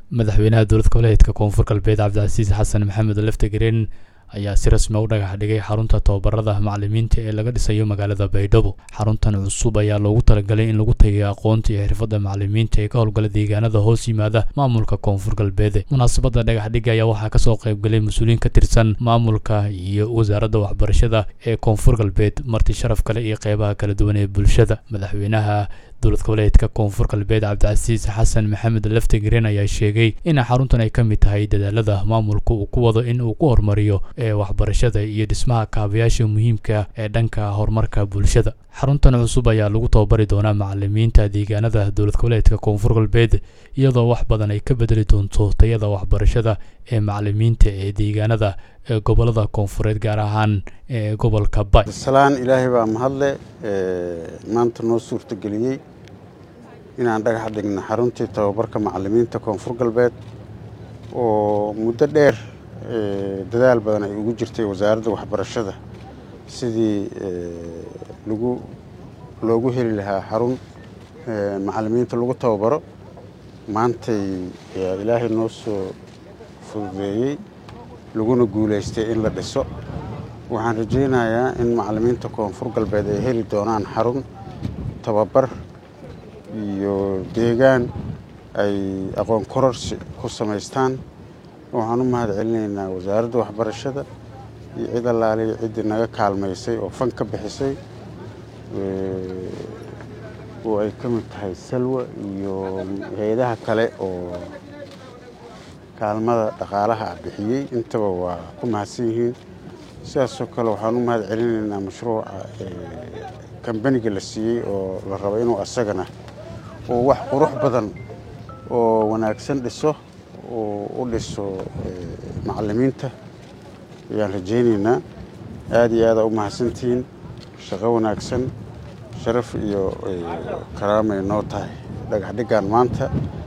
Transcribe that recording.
madaxweynaha dowlad goboleedka koonfur galbeed cabdicasiis xasan maxamed leftegreen ayaa si rasmi u dhagax dhigay xarunta tababarada macalimiinta ee laga dhisayo magaalada baydhabo xaruntan cusub ayaa loogu talagalay in lagu tagiyo aqoonta iyo xirfadda macalimiinta ee ka howlgala deegaanada hoos yimaada maamulka koonfur galbeed munaasabadda dhagax dhiga ayaa waxaa kasoo qaybgalay mas-uuliyiin ka tirsan maamulka iyo wasaaradda waxbarashada ee koonfur galbeed marti sharaf kale iyo qeybaha kala duwan ee bulshada madaxweynaha dowlad goboleedka koonfur galbeed cabdicasiis xasan maxamed leftegreen ayaa sheegay in xaruntan ay ka mid tahay dadaalada maamulka uu ku wado in uu ku horumariyo ee waxbarashada iyo dhismaha kaabayaasha muhiimka ee dhanka horumarka bulshada xaruntan cusub ayaa lagu tababari doonaa macalimiinta deegaanada dowlad goboleedka koonfur galbeed iyadoo wax badan ay ka bedeli doonto tayada waxbarashada ee macalimiinta ee deegaanada ee gobolada koonfureed gaar ahaan ee gobolka bay salaan ilaahay baa mahadle maanta noo suurtageliyey inaan dhagax dhigno xaruntii tababarka macalimiinta koonfur galbeed oo muddo dheer dadaal badan ay ugu jirtay wasaaradda waxbarashada sidii lagu loogu heli lahaa xarun macalimiinta lagu tababaro maantay ayaa ilaahay noo soo fududeeyey laguna guulaystay in la dhiso waxaan rajaynayaa in macalimiinta koonfur galbeed ay heli doonaan xarun tababar iyo deegaan ay aqoon kororsi ku samaystaan waxaan u mahad celinaynaa wasaaradda waxbarashada iyo cid allaaliya ciddii naga kaalmaysay oo fan ka bixisay oo ay ka mid tahay salwa iyo hay-adaha kale oo kaalmada dhaqaalaha ah bixiyey intaba waa ku mahadsan yihiin sidaasoo kale waxaan u mahad celinaynaa mashruuca kambaniga la siiyey oo la rabo inuu asagana oo wax qurux badan oo wanaagsan dhiso oo u dhiso macalimiinta ayaan rajaynaynaa aada iyo aada u mahadsantihiin shaqo wanaagsan sharaf iyo karaamay noo tahay dhagax dhiggaan maanta